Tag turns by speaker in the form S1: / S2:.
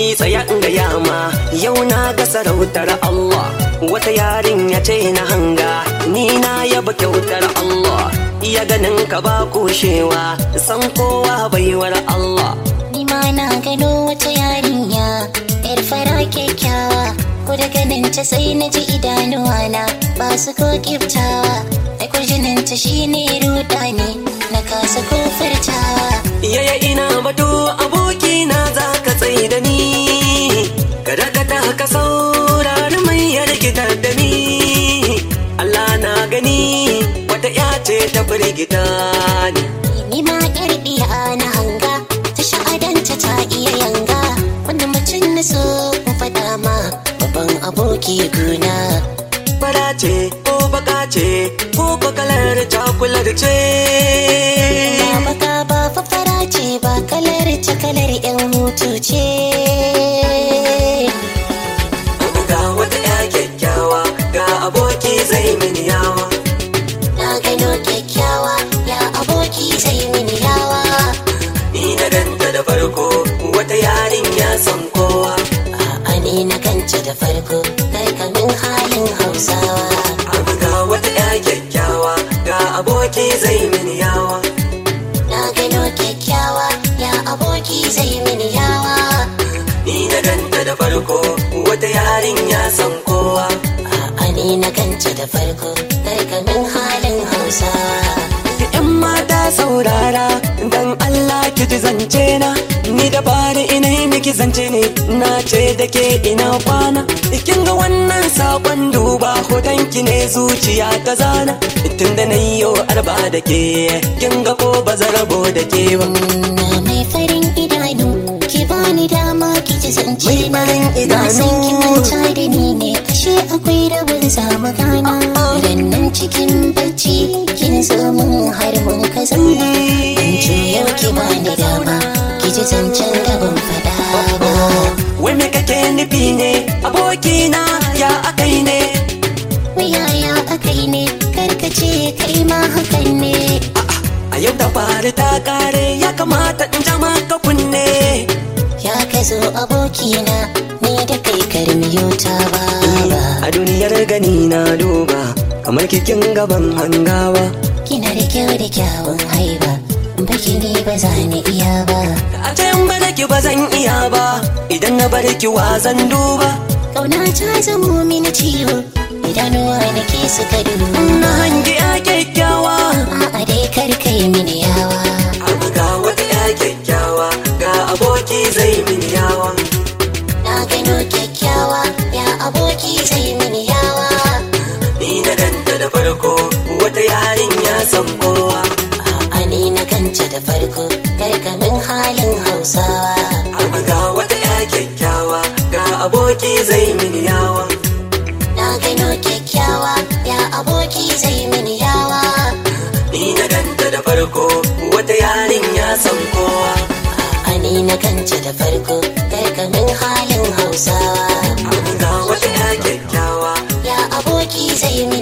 S1: tsaya in gaya ma yau na ga sarautar Allah wata yarinya ce na hanga ni na yaba kyautar Allah iya ganin ka ba kushewa san kowa baiwar Allah
S2: Ni ma na gano wata yarinya yar fara kyakkyawa ko da ganin ta sai na ji idanuwana ba su ko kiftawa ai kurjinin ta shine ruda ne na kasa ko furtawa
S1: yaya ina batu aboki na za ka tsaye da ni ka dakata ka saurari mai yargitar da ni Allah na gani wata ya ce ta firgita ni
S2: ni ma yar biya na hanga ta sha'adanta ta iya yanga wanda mutum na so in faɗa ma babban aboki guna
S1: fara ce ko baka ce ko ko kalar cakular ce
S2: ba baka ba fafara ce ba kalar ta kalar yan hutu ce
S1: ga wata ya kyakkyawa ga aboki zai mini yawa
S2: na gano kyakkyawa ya aboki zai mini yawa
S1: ni na ganta da farko wata yarin ya san kowa
S2: A'a ni na kanta da farko karkamin halin hausawa
S1: abu ga wata ya kyakkyawa ga aboki zai mini yawa
S2: na gano kyakkyawa ya aboki zai mini yawa
S1: ni na ganta da farko wata yarin ya san kowa
S2: A'a ni na kanta da farko karkamin halin hausawa
S1: yan mata saurara dan Allah ki ji zance na ni da bari ina yi miki zance ne na ce da ke ina kwana kin ga wannan sakon duba hoton ki ne zuciya ta zana tun da na yi arba da ke kin ga ko ba rabo da ke ba
S2: na mai farin idanu ki bani dama ki ji zance
S1: Mai
S2: na
S1: farin
S2: na san ki
S1: idanu.
S2: manta da ni ne ashe akwai rabin zamu gana idan nan cikin bacci kin zo mun har mun ka zauna dan yau ki bani dama ki ji zancen da ban faɗa ba
S1: wai me kake nufi ne abokina ya akai ne
S2: yaya akai ne karkace kai ma hakan ne
S1: a yau da fari ta kare ya kamata in jama ka kunne
S2: ya ka zo abokina ni da kai karmiyo ta ba
S1: a duniyar gani na duba kamar kikin gaban hangawa
S2: Kina da kyau da kyawun haiba Baki ne ba za ni iya ba
S1: a can bada ki ba zan iya ba idan na bar ki wa zan duba
S2: Kauna ta zamo mini ciwo Idanuwa da ke suka
S1: na
S2: duba
S1: hangi ya kyakkyawa
S2: A'a dai kar kai mini yawa
S1: abu ga wata ya kyakkyawa ga aboki zai mini yawa
S2: Na gano kyakkyawa Ya aboki zai mini yawa
S1: ni na danta da farko wata yarin ya san kowa
S2: A'a ni na kanta da farko Karkamin halin hausawa
S1: abu ga wata ya kyakkyawa ga aboki zai mini yawa
S2: Na gano kyakkyawa Ya aboki zai mini yawa
S1: ni na danta da farko wata yarin ya san kowa
S2: A'a ni na kanta da farko Karkamin halin hausawa
S1: abu ga wata ya kyakkyawa
S2: Ya aboki zai mi